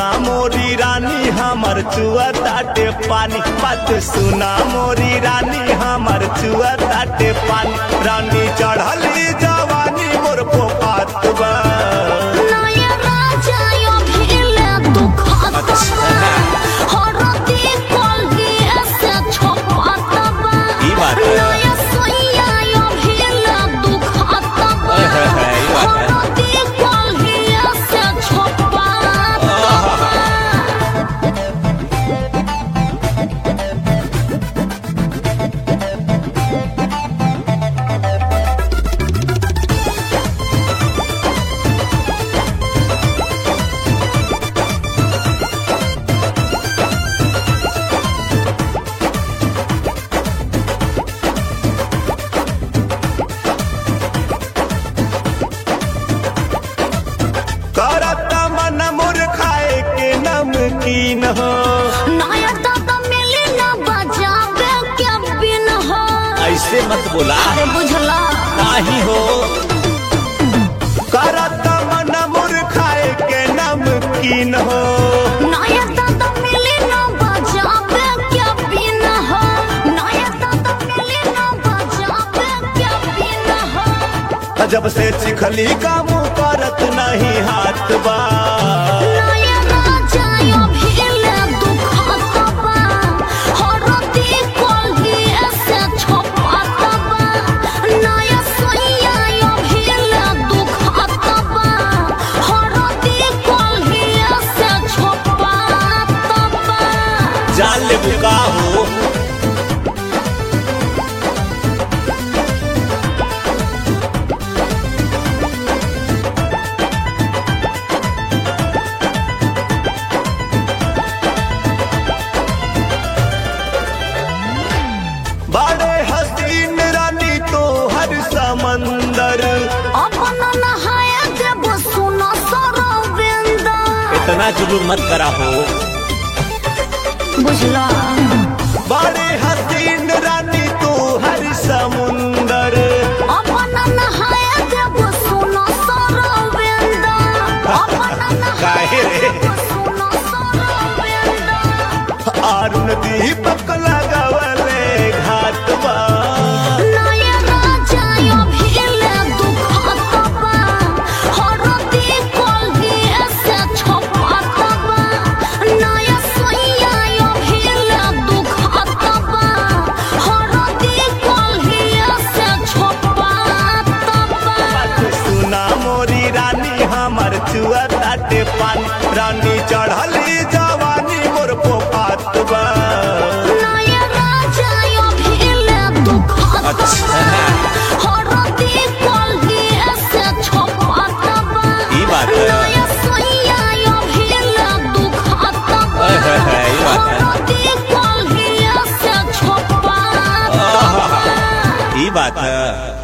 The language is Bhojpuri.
सुना मोरी रानी हमर चुआ ताटे पानी बात सुना मोरी रानी हमर चुआ ताटे पानी रानी चढ़ली जवानी मोर पोपात बा नया राजा यो भिले दुखत बा हरदी कलगी ऐसे छपत बा ई बात है। नया सोइया यो भिले दुखत बा है, है, है, ई बात है। हरदी कलगी ऐसे छपत बा करत मन मोर खाए के नमकीन हो नया दादा मिली ना बजावे के बिन हो ऐसे मत बोला अरे बुझला नाही हो करत मन मोर खाए के नमकीन हो नया दादा मिली ना बजावे के बिन हो नया दादा मिली ना बजावे के बिन हो जब से चिखली काम करत नहीं हाथ बा नया राजा यो भिले दुखत बा हरदी कलगी ऐसे छपत बा नया सोइया यो भिले दुखत बा हरदी कलगी ऐसे छपत बा जान ले बुका हो बड़े हसीन रानी तो हर समंदर अपन नहाया जब सुनो सरोविंदा इतना जुलूम मत करा हो बुझला बड़े हसीन रानी तो हर समुंदर अपन नहाया जब सुनो सरोविंदा अपन काहे रे? नहाया जब सुनो सरोविंदा अरुण दीपक लगवले घाट बा नया राजा यो भिले दुखत बा हरदी कलगी ऐसे छपत बा नया सोइया यो भिले दुखत बा हरदी कलगी ऐसे छपत बा सुना मोरी रानी हमर चुआ ताटे पानी रानी चढ़ली जवानी मोर पोपात बा नया राजा यो भिले दुखत बा हरदी कलगी ऐसे छपत बा ई बात है। नया सोइया यो भिले दुखत बा है, है, है, ई बात है। हरदी कलगी ऐसे छपत बा ई बात है